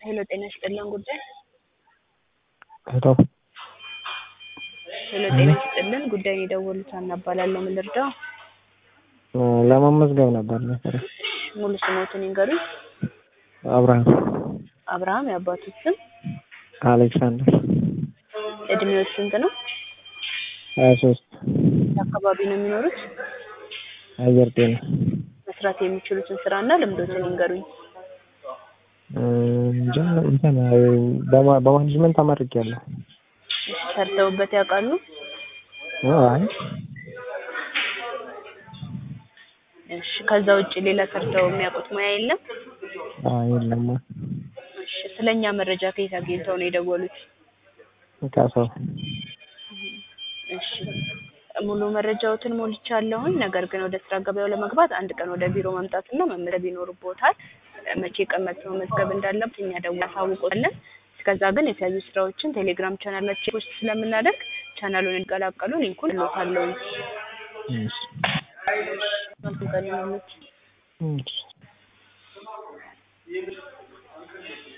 ሄሎ ጤና ይስጥልን ጉዳይ ሄሎ ሄሎ ጤና ይስጥልን ጉዳይን የደወሉት ሀና እባላለሁ ምን ልርዳው ለመመዝገብ ነበር መሰለኝ። ሙሉ ስሞትን ይንገሩኝ አብርሃም አብርሃም የአባቶት ስም አሌክሳንደር እድሜዎት ስንት ነው ሀያ ሶስት አካባቢ ነው የሚኖሩት አየር ጤና መስራት የሚችሉትን ስራና ልምዶትን ይንገሩኝ እንጃ እንትን በማ- በማኔጅመንት ተመርቄያለሁ። ሰርተውበት ያውቃሉ አይ እሺ ከዛ ውጭ ሌላ ሰርተው የሚያውቁት ሙያ የለም አይ የለማ እሺ ስለኛ መረጃ ከየት አግኝተው ነው የደወሉት ከሰው እሺ ሙሉ መረጃዎትን ሞልቻለሁኝ። ነገር ግን ወደ ስራ ገበያው ለመግባት አንድ ቀን ወደ ቢሮ መምጣትና መመዝገብ ይኖርቦታል። መቼ ቀን መጥተው መመዝገብ እንዳለበት እኛ ደውለን እናሳውቅዎታለን። እስከዛ ግን የተለያዩ ስራዎችን ቴሌግራም ቻናላችን ውስጥ ስለምናደርግ ቻናሉን እንዲቀላቀሉ ሊንኩን እልዎታለሁኝ። እሺ መልካም ቀን ይሁንልዎት። እሺ